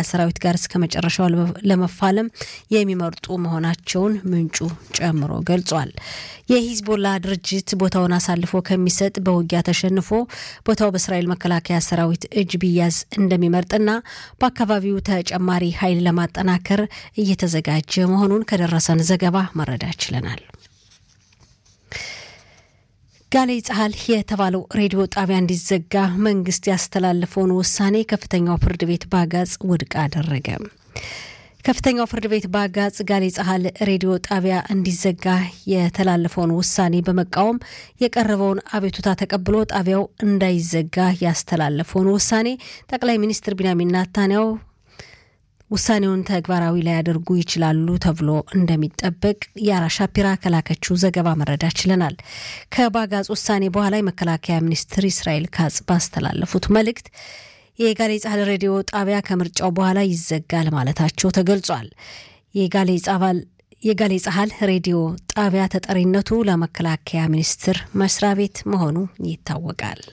መከላከያ ሰራዊት ጋር እስከ መጨረሻው ለመፋለም የሚመርጡ መሆናቸውን ምንጩ ጨምሮ ገልጿል። የሂዝቦላ ድርጅት ቦታውን አሳልፎ ከሚሰጥ በውጊያ ተሸንፎ ቦታው በእስራኤል መከላከያ ሰራዊት እጅ ቢያዝ እንደሚመርጥና በአካባቢው ተጨማሪ ኃይል ለማጠናከር እየተዘጋጀ መሆኑን ከደረሰን ዘገባ መረዳት ችለናል። ጋሌ ጸሐል የተባለው ሬዲዮ ጣቢያ እንዲዘጋ መንግስት ያስተላለፈውን ውሳኔ ከፍተኛው ፍርድ ቤት በአጋጽ ውድቅ አደረገ። ከፍተኛው ፍርድ ቤት በአጋጽ ጋሌ ጸሐል ሬዲዮ ጣቢያ እንዲዘጋ የተላለፈውን ውሳኔ በመቃወም የቀረበውን አቤቱታ ተቀብሎ ጣቢያው እንዳይዘጋ ያስተላለፈውን ውሳኔ ጠቅላይ ሚኒስትር ቢንያሚን ናታንያው ውሳኔውን ተግባራዊ ላያደርጉ ይችላሉ ተብሎ እንደሚጠበቅ የአራ ሻፒራ ከላከችው ዘገባ መረዳት ችለናል። ከባጋጽ ውሳኔ በኋላ የመከላከያ ሚኒስትር እስራኤል ካጽ ባስተላለፉት መልእክት የጋሌ ጻህል ሬዲዮ ጣቢያ ከምርጫው በኋላ ይዘጋል ማለታቸው ተገልጿል። የጋሌ ጻህል ሬዲዮ ጣቢያ ተጠሪነቱ ለመከላከያ ሚኒስቴር መስሪያ ቤት መሆኑ ይታወቃል።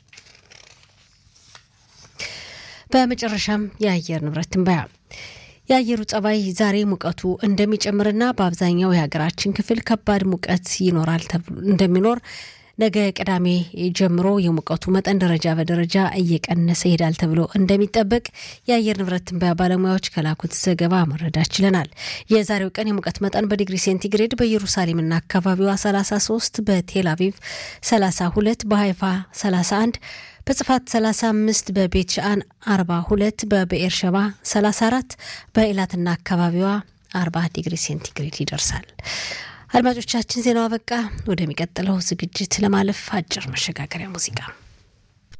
በመጨረሻም የአየር ንብረት ትንበያ የአየሩ ጸባይ ዛሬ ሙቀቱ እንደሚጨምርና በአብዛኛው የሀገራችን ክፍል ከባድ ሙቀት ይኖራል እንደሚኖር ነገ ቅዳሜ ጀምሮ የሙቀቱ መጠን ደረጃ በደረጃ እየቀነሰ ይሄዳል ተብሎ እንደሚጠበቅ የአየር ንብረት ትንበያ ባለሙያዎች ከላኩት ዘገባ መረዳት ችለናል። የዛሬው ቀን የሙቀት መጠን በዲግሪ ሴንቲግሬድ በኢየሩሳሌምና አካባቢዋ 33፣ በቴል አቪቭ 32፣ በሀይፋ 31 በጽፋት 35 በቤት ሻአን 42 በብኤር ሸባ 34 በኢላትና አካባቢዋ 40 ዲግሪ ሴንቲግሬድ ይደርሳል። አድማጮቻችን ዜናው አበቃ። ወደሚቀጥለው ዝግጅት ለማለፍ አጭር መሸጋገሪያ ሙዚቃ